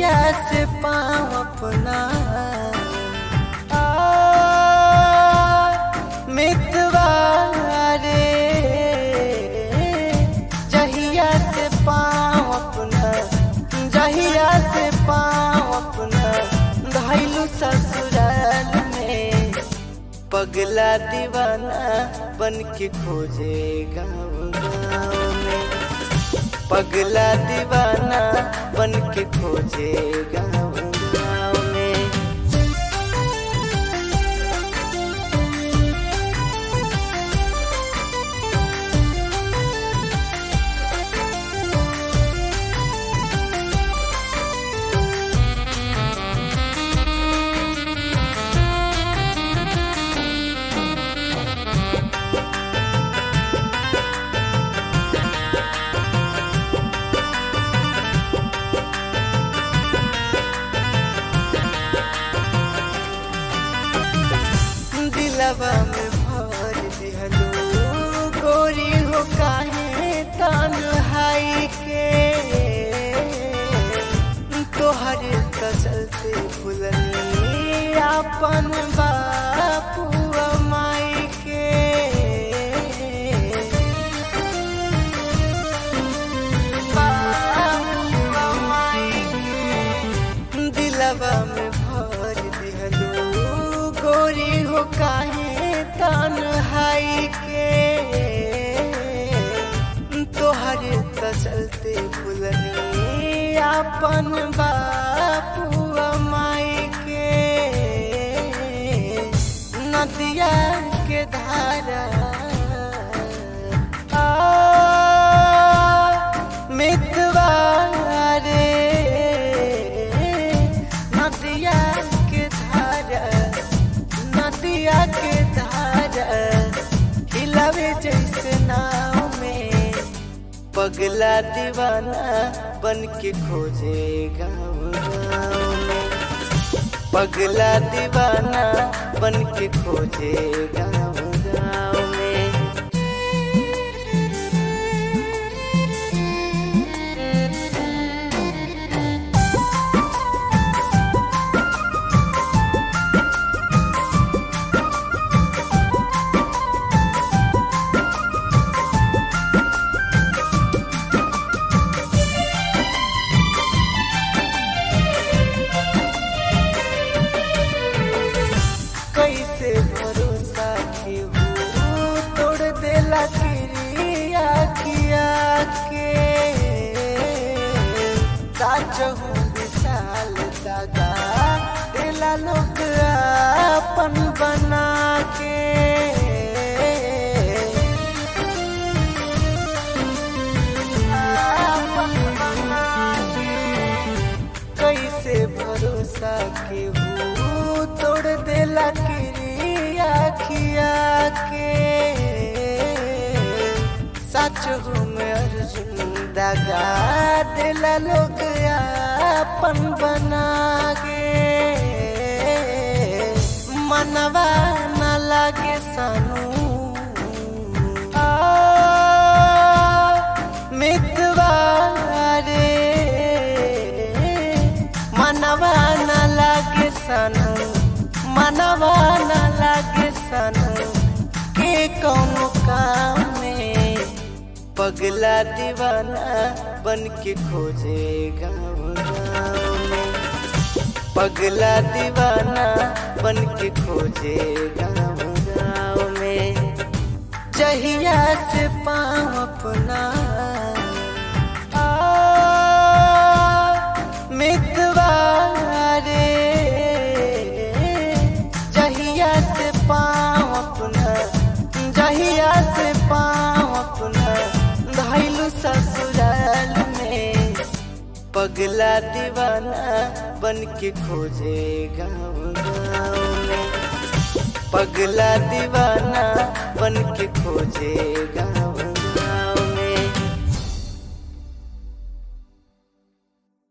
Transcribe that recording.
जहिया से पाँव अपना आ, मितवा रे जहिया से पाँव अपना जहिया से पाँव अपना घायलू ससुराल में पगला दीवाना बन के खोजे गाँव गाँव में पगला दीवाना बन के खोजे गाँव गाँव में दिलवा में भर दिहलो गोरी हो काहे तन्हाई के तोहर कसलते फुलनी अपन बापू माई के बापू माई के दिलवा में भर दिहलो गोरी हो काहे तन्हाई के तोहर कसलते फुलनी अपन बापू माई के नदिया के धारा आ, मितवा रे नदिया के धारा नदिया के धारा हिलावे जैसे नाव में पगला दीवाना बन के खोजे गाँव गाँव में पगला दीवाना बन के खोजे गाँव गाँव में कैसे भरोसा केहू तोड़ देला क्रिया किया के साचहू विशाल दादा देला लोग अपन बना के अपन बना के कैसे भरोसा केहू तोड़ देला क्रिया खिया के सच हूँ मैं अर्जुन दगा दिला लोग अपन बना के मनवा न लागे सानू आ, मितवा रे मनवा न लागे सनू मनवा न लागे सनू के कौनो काम में पगला दीवाना बन के खोजे गाँव गाँव में पगला दीवाना बन के खोजे गाँव गाँव में जहिया से पाँव अपना आ, मितवा रे जहिया से पाँव अपना जहिया से पाँव अपना घायलू ससुराल में पगला दीवाना बन के खोजे गाँव गाँव में पगला दीवाना